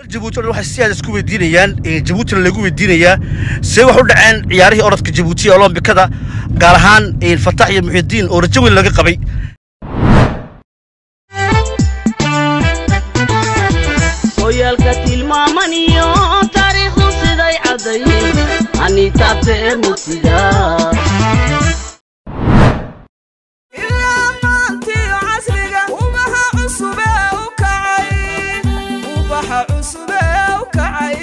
jabuuti o dhan waxay si aad isku weydiinayaan jabuutina lagu weydiinayaa see wax u dhaceen ciyaarihii orodka jabuuti ee olombikada gaar ahaan fatax iyo muxidiin oo rajo weyn laga qabay hoyaalka tilmaamaniyo taariikhdu siday caddayn ani taabta ee mugsiga ilaa maantiyo casriga ubaxa cusubee u kacay ubaxa cusubee u kacay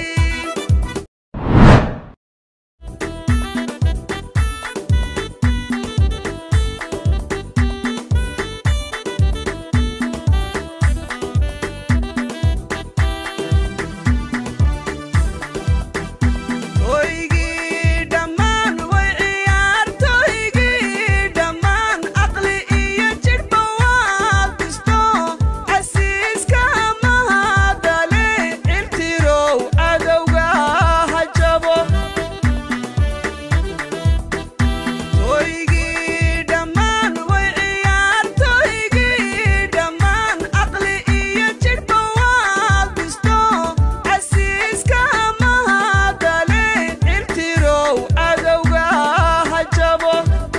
toygii dhammaan way ciyaartoygii dhammaan aqli iyo jidhba waad dhisto casiiska mahadale cirtirow cadowga ha jabo toygii dhammaan way ciyaartoygii dhammaan aqli iyo jidhba waad dhisto casiiska mahadale cirtirow cadowga ha jabo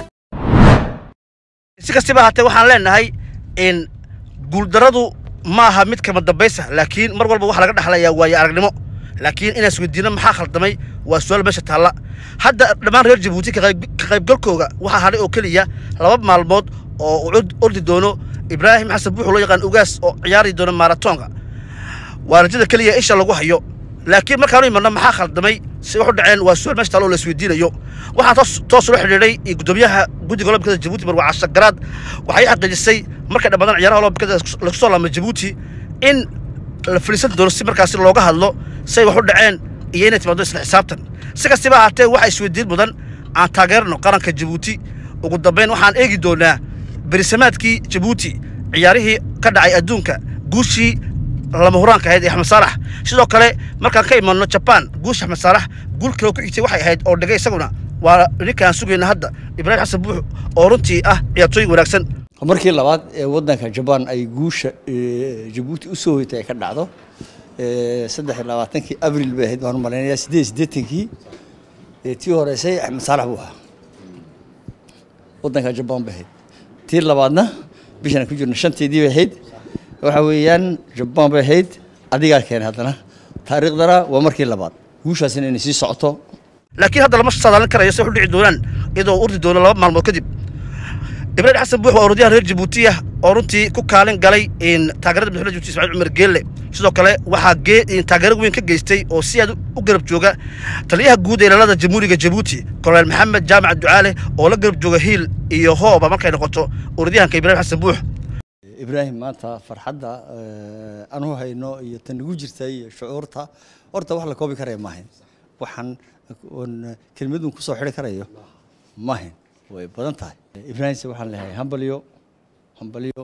si kastaba haatee waxaan leenahay in guuldaradu ma aha mid kama dambaysa laakiin mar walba waxaa laga dhexlayaa waayo aragnimo laakiin inaan isweydiino maxaa khaldamay waa su-aal meesha taalla hadda dhammaan reer jabuuti ka qayb- ka qaybgalkooga waxaa hadhay oo keliya laba maalmood oo uu cod- ordi doono ibraahim xasan buuxu loo yaqaan ugaas oo ciyaari doono maaratoonka waa rajada keliya isha lagu hayo laakiin markaanu imanno maxaa khaldamay si wax u dhaceen waa su-aal meesha taalo oo la isweydiinayo waxaa toos toos ula xidhiidhay gudoomiyaha guddiga olombikada jabuuti marwa casha garaad waxay xaqiijisay markay dhammaadaan ciyaaraha olombikada lagu soo laamay jabuuti in la fadhiisan doono si markaasi looga hadlo say wax u dhaceen iyo inay timaado isla xisaabtan si kastaba ahaatee waxaa isweydiin mudan aan taageerno qaranka jabuuti ugu dambayn waxaan eegi doonaa berisamaadkii jabuuti ciyaarihii ka dhacay adduunka guushii lama huraanka ahayd ee axmed saalax sidoo kale markaan ka imanno jabaan guusha axmed saalax guul kale oo ku xigtay waxay ahayd oo dhigay isaguna waa ninka aan sugayna hadda ibraahim xasan buux oo runtii ah ciyaartooy wanaagsan markii labaad ee wadanka jabaan ay guusha ee, jabuuti u soo hoytay ay ka dhacdo ee, saddex iyo labaatankii abril bay ahayd waan u malaynayaa siddeed iyo siddeetankii ee, tii horeysay axmed saalax buu ahaa wadanka jabaan bay ahayd tii labaadna bishan aan ku jirno shanteedii bay ahayd waxa weeyaan jabaan bay ahayd adigaa keenay haddana taariikhdana waa markii labaad guushaasina inay sii socoto laakiin hadda lama saadaalin karayo se wax u dhici doonaan iyadoo uu urdi doono laba maalmood kadib ibraahim xasan buux waa orodyahan reer jabuuti ah oo runtii ku kaalin galay in taageerada madaxweynaha jabuuti ismaaciil cumar geelle sidoo kale waxaa gee in taageero weyn ka geystay oo si aad u garab jooga taliyaha guud ee ilaalada jamhuuriga jabuuti kolonel maxamed jaamac ducaale oo la garab jooga hiil iyo hooba markay noqoto orodyahanka ibraahim xasan buux ibraahim maanta farxadda eh, aan u hayno iyo tan nagu jirta iyo shucuurta horta wax la koobi karaya maahayn waxaan oon kelmadun kusoo xidhi karayo maahayn way badan tahay ibraahimse waxaan leeyahay hambalyo hambalyo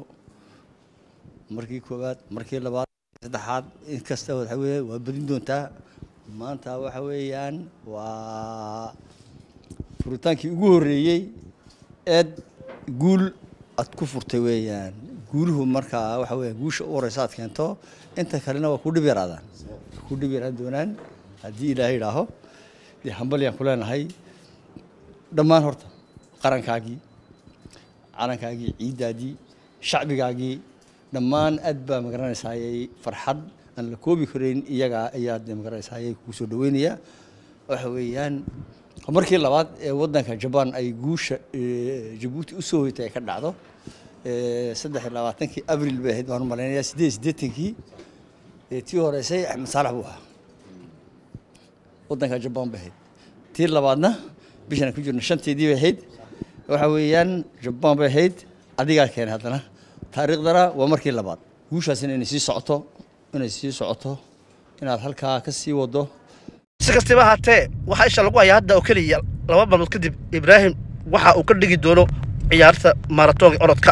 markii koowaad markii labaad saddexaad inkasta waxa weeye waa badin doontaa maanta waxa weeyaan waa furitaankii ugu horreeyey eed guul aad ku furtay weeyaan guuluhu markaa waxa weeyaan guusha u horeysa aad keento inta kalena waa ku dhib yaraadaan ku dhib yaraan doonaan haddii ilaahay idhaaho dee hambalyaan ku leenahay dhammaan horta qarankaagii calankaagii ciiddaadii shacbigaagii dhammaan aad baa magaranaysaayay farxad aan la koobi karayn iyagaa ayaa dee magaranaysaayay kugu soo dhaweynaya waxa weeyaan markii labaad ee wadanka jabaan ay guusha ee, jabuuti u soo hoytay ay ka dhacdo ee, saddex iyo labaatankii abril bay ahayd waan u malaynayaa siddeed iyo siddeetankii ee, tii horeysay axmed saalax buu ahaa wadanka jabaan bay ahayd tii labaadna bishan aan ku jirno shanteedii bay ahayd waxa weeyaan jabaan bay ahayd adigaa keenay haddana taariikhdana waa markii labaad guushaasina inay sii socoto inay sii socoto inaad halkaa ka sii wado si kastaba ahaatee waxaa isha lagu hayaa hadda oo keliya laba maalmood kadib ibraahim waxa uu ka dhigi doono ciyaarta maaratoonka orodka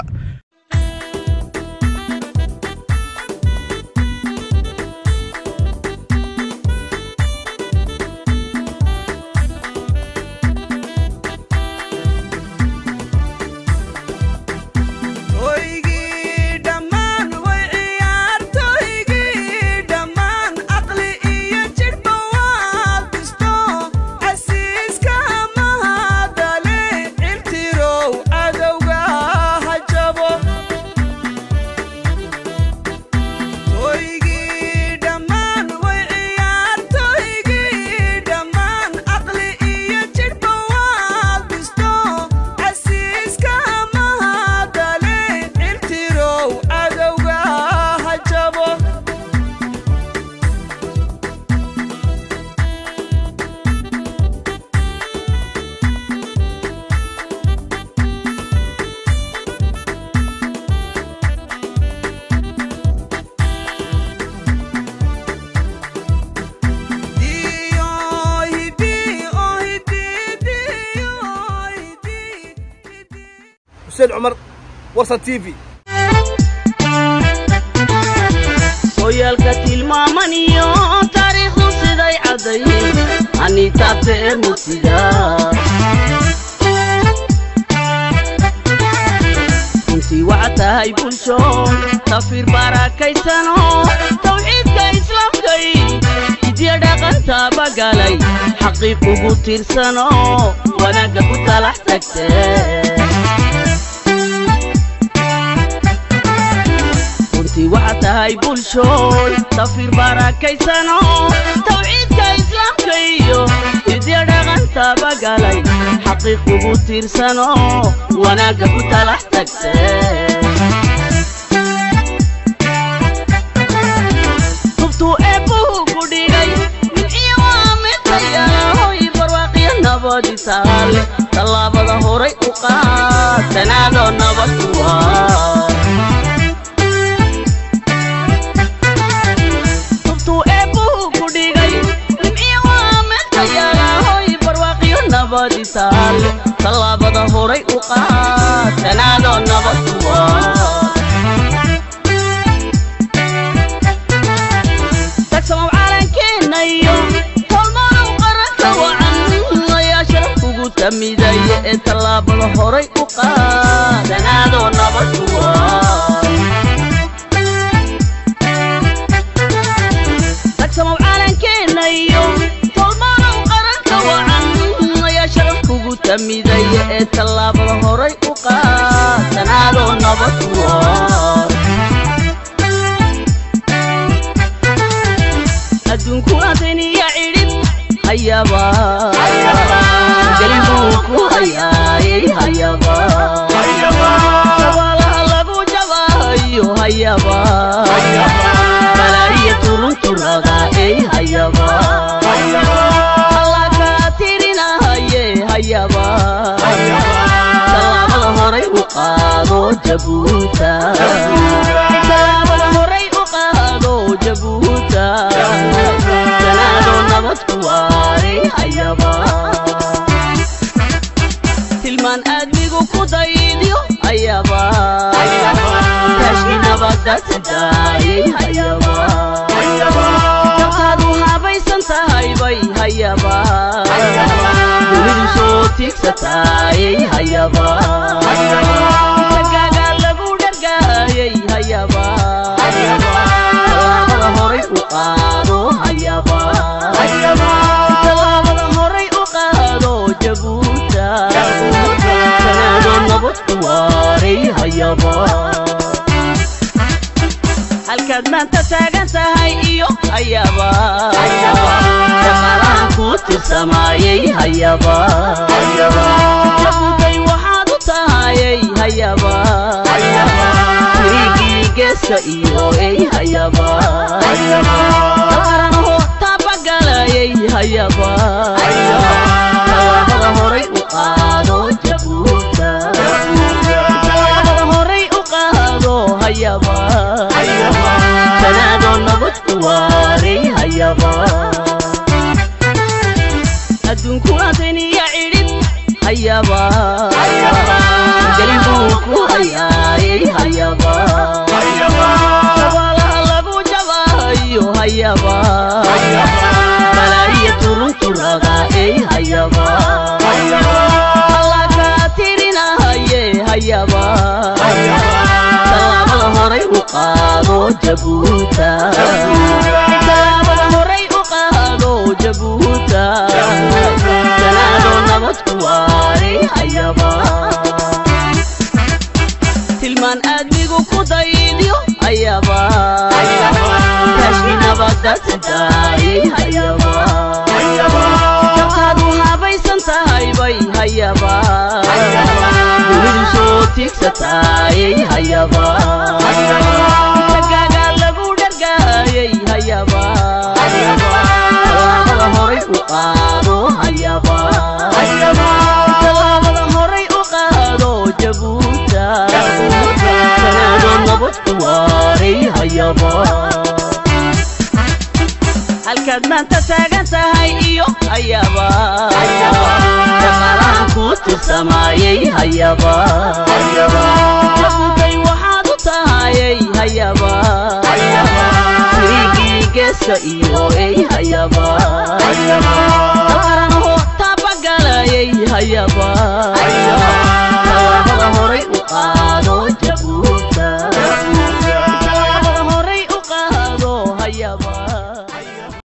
toygii dhammaan way ciyaartoygii dhammaan xuseen cumar warsan t v sooyaalka tilmaamaniyo taariikhdu siday caddayn anitaabtee murtida runtii waxaa tahay bulsho tafiir baarakaysano tawxiidka islaamkay hidya dhaqantaaba galay xaqiiq ugu tiirsano wanaagga ku talax tagtee runtii waxaa tahay bulshooy tafiir baarakaysano tawxiidka islaamka iyo hidya dhaqantaaba galay xaqiiq ugu tiirsano wanaagga ku talax tagtee tubtuu eebbuhu ku dhigay midciyo waa midtayahoy barwaaqiyo nabadi taale tallaabada horay u qaad tanaadoo nabad ku waa tubtuu eebbuhu ku dhigay nimciyo waa midtayahoy barwaaqiyo nabadi taale tallaabada horay u qaad tanaadoo nabad ku waa tagsamow calankeennayo tolmanow qaranka wacan ayaa sharaf ugu tamidaya ee tallaabada horay u qaadanaadoo nabad kuwa tagsamow calankeennayo tolmanow qaranka wacan ayaa sharaf ugu tamidaya ee tallaabada horay u qaadanaadoo nabad kuwa adduunku adiniya cidhib hayaba gelibuu ku hayaayay hayaba sabaalaha lagu jabahayo hayaba balaa'iya turunturada ey hayaba allah kaa tirinahaye hayaba tallaabada horay u qaado jabuuta tallaabada horay u qaado jabuuta tanaadoo nabad ku waaray hayaba tilmaan aadmigu ku daydiyo hayaba taashki nabadda sidaayay hayaba jabtaadu habaysan tahay bay hayaba dunidu soo tiigsataayay hayaba tagaaga lagu dhargaayay hayaba tallaabada horay u qaado hayaba tallaabada horay u qaado jabuuta tanaadoo nabad ku waaray hayaba halkaad maanta taagan tahay iyo hayaba shaqaalahan ku tirsamaayay hayaba jabuutay waxaad u tahayay hayaba tirigii geeska iyo ey hayaba qaranho taabagalayay hayaba tallaabada horay u qaado jabuuta tallaabada horay u qaado hayaba tanaadoo nabad ku waaray hayaba adduunku adiniya cidhib hayaba gelibuu ku hayaayay hayaba sabaalaha lagu jabahayo hayaba balaa'iya turunturada ey hayaba allah kaa tirinahaye hayaba tallaabada horay u qaado jabuuta tallaabada horay u qaado jabuuta tanaadoo nabad ku waaray hayaba tilmaan aadmigu ku daydiyo hayaba taashki nabadda sidaayay hayaba jabtaadu habaysan tahay bay hayaba dunidu soo tiigsataayay hayaba tagaaga lagu dhargaayay hayaba tallaabada horay u qaado hayaba tallaabada horay u qaado jabuuta tanaadoo nabad ku waaray hayaba halkaad maanta taagan tahay iyo hayaba shaqaalahan kuu tirsamaayey hayaba yaquntay waxaad u tahayey hayaba sirigii geeska iyo ey hayaba